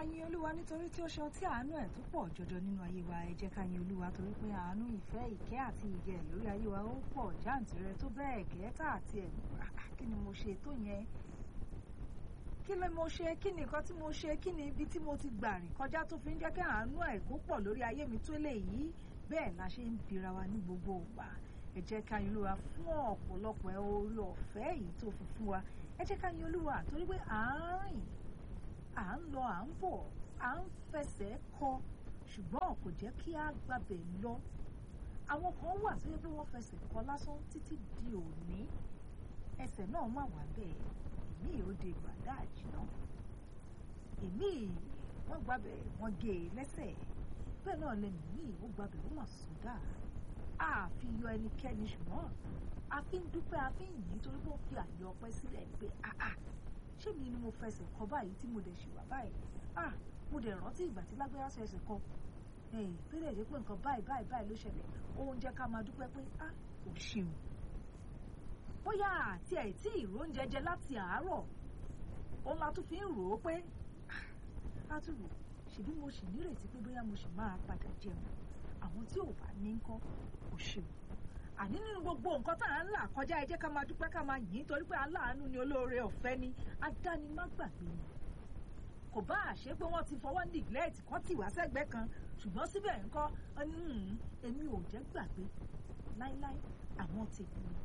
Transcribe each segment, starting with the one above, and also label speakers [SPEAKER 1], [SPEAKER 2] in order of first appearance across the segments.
[SPEAKER 1] yin olúwa nítorí tí ó ṣe ọtí àánú ẹ̀ tó pọ̀ jọjọ nínú ayé wa ẹ jẹ́ ká yin olúwa torí pé àánú ìfẹ́ ìkẹ́ àti ìgẹ̀ lórí ayé wa ó pọ̀ jáǹtìrẹ tó bẹ́ẹ̀ gẹ́tà àti ẹ̀ kí ni mo ṣe tó yẹn kí ni mo ṣe kí ni nǹkan tí mo ṣe kí ni ibi tí mo ti gbà rìn kọjá tó fi ń jẹ́ kí àánú ẹ̀ kó pọ̀ lórí ayé mi tó lè yí bẹ́ẹ̀ la ṣe ń bira wa ní gbogbo ìgbà ẹ jẹ́ ká yin olúwa fún ọ̀pọ̀lọpọ̀ orí ọ̀fẹ́ yìí tó fi fún wa ẹ jẹ́ ká yin olúwa torí pé à ń rìn à ń lọ à ń bọ̀ à ń fẹsẹ̀ kọ ṣùgbọ́n kò jẹ́ kí á gbàbẹ̀ lọ àwọn kan wà tó yẹ pé wọ́n fẹsẹ̀ kọ lásán títí di òní ẹsẹ̀ náà má wà bẹ́ẹ̀ èmi ò de gbàdáàjì náà èmi wọ́n gbàbẹ̀ wọ́n gé e lẹ́sẹ̀ bẹ́ẹ̀ náà lẹ́nu mi ò gbàbẹ̀ ó mà sódà àfi yọ ẹnikẹ́ni ṣùgbọ́n a fi ń dúpẹ́ a fi ń yìn torí pé ó fi àyè ọpẹ́ sílẹ̀ pé àà ṣé mi ni mo fẹsẹ̀ kọ báyìí tí mo dẹ̀ ṣì wà báyìí ah mo dẹ̀ rántí ìgbà tí lágbára sọ ẹsẹ̀ kọ tó lè dé pé nǹkan báyìí báyìí báyìí ló ṣẹlẹ̀ òun jẹ́ ká máa dúpẹ́ pé ah ò ṣeun bóyá àti ẹ̀ tí ìró ń jẹjẹ láti àárọ̀ òun la tún fi ń rò ó pé a tún rò ṣèbí mo sì nírètí pé bóyá mo sì máa padà jẹun àwọn tí ò bá ní ńkọ́ ò ṣeun àní nínú gbogbo nǹkan tá à ń là kọjá ẹ jẹ́ ká máa dúpẹ́ ká máa yìn torí pé aláàánú ni olóore ọ̀fẹ́ ni adánimágbàgbé ni kò bá àṣẹ pé wọ́n ti fọwọ́ neglect kọ́ tì wá sẹ́gbẹ́ kan ṣùgbọ́n síbẹ̀ ńkọ́ èmi ò jẹ́ gbàgbé láíláí àwọn tèmi ni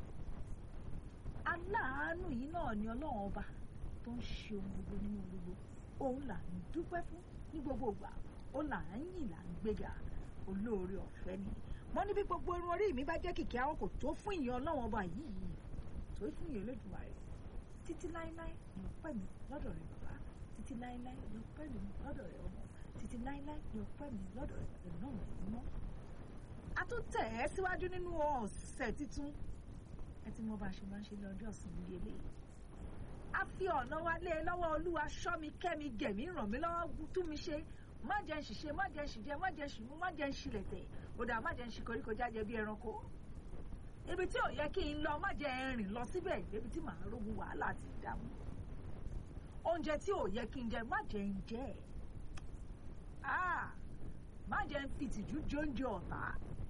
[SPEAKER 1] aláàánú yìí náà ni ọlọ́run ọba tó ń ṣe ohun gbogbo nínú gbogbo òun là ń dúpẹ́ fún ní gbogbo ìgbà ó là ń yìn là ń gbéga olóore ọ̀fẹ́ ni mo ní bí gbogbo irun orí mi bá jẹ́ kìkì àwọn kò tó fún ìyẹn ọlọ́run ọba yìí tó fún ìyẹn Olódùmarè títí láéláé ni ọpẹ́ mi lọ́dọ̀ rẹ̀ bàbá títí láéláé ni ọpẹ́ mi lọ́dọ̀ rẹ̀ ọmọ títí láéláé ni ọpẹ́ mi lọ́dọ̀ rẹ̀ náà rẹ̀ mọ́. a tún tẹ̀ ẹ́ síwájú nínú ọ̀sẹ̀ títún ẹ ti mọ bá a ṣe máa ń ṣe ní ọjọ́ ọ̀sìn nílé eléyìí. a fi ọ̀nà wa lé e lọ́wọ́ olúwa ṣọ́ mi kẹ́ mi gẹ̀ mí ràn mí lọ́wọ́ tú mi ṣe má jẹ́ ń ṣiṣẹ́ má jẹ́ ń ṣìjẹ́ má jẹ́ ń ṣìmú má jẹ́ ń ṣìlẹ̀tẹ̀ ó dà má jẹ́ ń ṣi koríko jájẹ bí ẹranko ibi tí ò yẹ kí n lọ má jẹ́ ń rìn lọ síbẹ̀ ibi tí màá rógun wàhálà àti ìdààmú oúnjẹ tí ò yẹ kí n jẹ má jẹ́ ń jẹ má jẹ́ ń fi ìtìjú jóúnjẹ ọ̀tá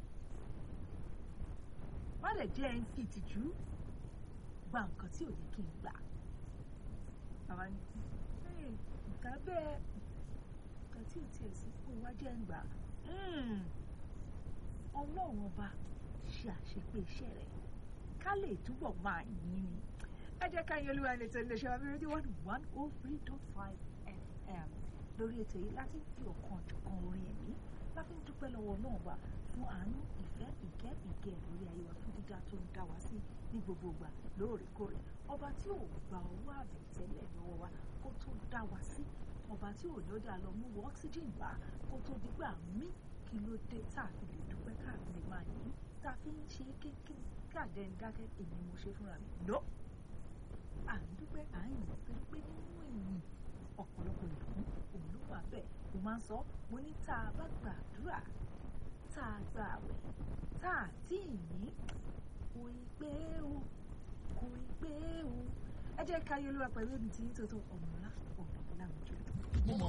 [SPEAKER 1] má dẹ̀ jẹ́ ń fi ìtìjú gba nǹkan tí ò yẹ kí n gbà bàbá ní nǹkan bẹ́ẹ̀ nǹkan tí ò tiẹ̀ sí kó wá jẹ́ ń gbà ọlọ́run ọba ṣe àṣepé iṣẹ́ rẹ̀ ká lè túbọ̀ máa yìn ni ẹ jẹ́ ká yín olúwa ètò iléeṣẹ́ wa rédíò one one oh three dot five fm lórí ètò yìí láti fi ọ̀kan ọ̀jọ̀kan orin ẹ̀mí láti ń dúpẹ́ lọ́wọ́ náà wà fún àánú ìfẹ́ ìkẹ́ ìgẹ̀ lórí ayé wa fún dídá tó ń dá wa sí ní gbogbo ìgbà lóòrèkóòrè ọba tí ò gba owó àbẹ̀tẹ́lẹ̀ lọ́wọ́ wa kó tó dá wa sí ọba tí ò ní ó dá lọ mú wọ oxygen wá kó tó dígbà mí kí ló dé tá a fi lè dúpẹ́ káàkiri máa yìí tá a fi ń ṣe kékeré káàdé ń dákẹ́ èmi mo ṣe fúnra mi lọ. à ń dúpẹ́ à ń yìn torí pé nínú ìyìn ọ̀pọ̀lọpọ̀ ìbùkún òun ló wà bẹ́ẹ̀ mo máa ń sọ mo ní tá a bá gbàdúrà tá a gba àwẹ̀ tá a tí ì ní kò ì pé o kò ì pé o ẹ jẹ́ ká yọ olúwa pẹ̀lú èmi tí yín tó tó ọ̀mọ̀lá ọ̀mọ̀lá láwùjọ